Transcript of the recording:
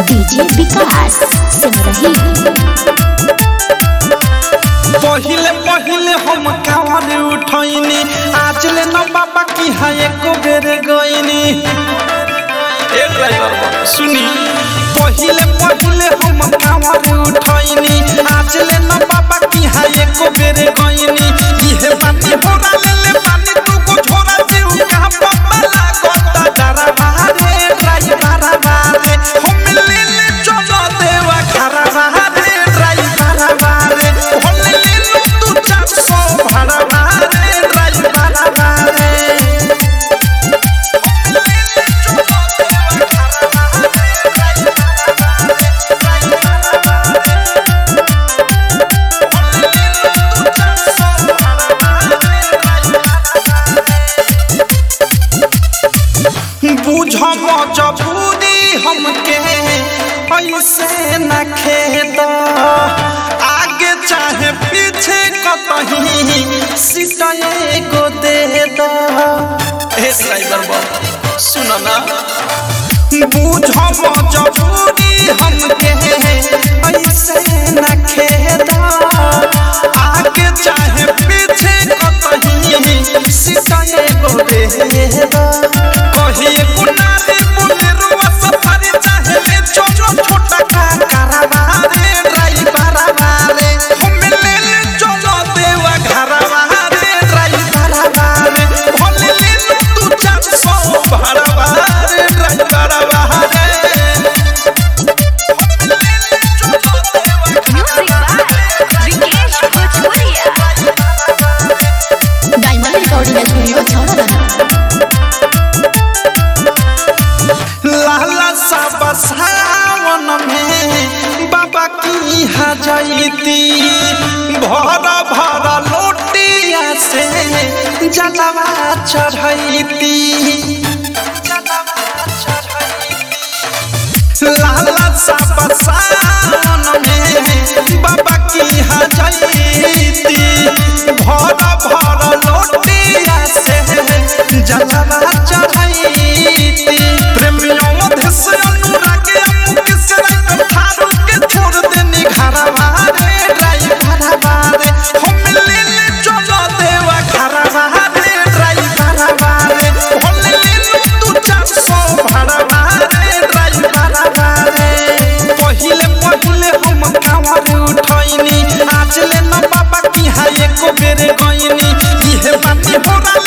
DJ विकास सिमरही पहिले पहिले हम कावर उठैनी आज ले न बाबा की है एको बेर गईनी ए ड्राइवर बाबा सुनी पहिले पहिले हम कावर उठैनी आज ले न बाबा की है एको बेर गईनी इहे बाती होरा ले ले पानी तू को झोरा जीव का बाबा लागता डरा बारे ड्राइवर बारे हम ले ले चलो देवा घरा बारे ड्राइवर बारे हम ले ले लो तू चार सौ भाड़ा बारे ड्राइवर बारे बुझ मजबूरी हमके ऐसे न खेद आगे चाहे पीछे कतही सीट एगो दे दो हे ड्राइवर बाबा सुन ना बुझ मजबूरी हमके ऐसे न खेद आगे चाहे पीछे कतही सीट एगो दे दो कहिए कुनारी बुलेरुआ सफारी चाहे ले छोटो छोटा का करावारे ड्राइवर वाले हम ले ले चलो देवा घरवारे ड्राइवर वाले भले ले लो तू चार सौ भरवारे ड्राइवर वाले music by Vikesh Bhojpuriya diamond recording studio छौड़ा लाला सा बसावन में बाबा की हजैती भर भर लोटिया से जलवा चढ़ैती लाला सा बसावन में बाबा की हजैती भर भर लोटिया से जलवा चढ़ैती प्रेमियों मध्य से अनुराग अमुक से रंग ठारू के छोड़ देनी घरवा रे ड्राइवर बारे हम ले ले चलो देवा घरवा रे ड्राइवर बारे हम ले ले तू चार सौ भरवा रे ड्राइवर बारे पहिले पहिले हम कावर उठैनी आज ले न बाबा की है एको बेर गईनी इहे बाती होरा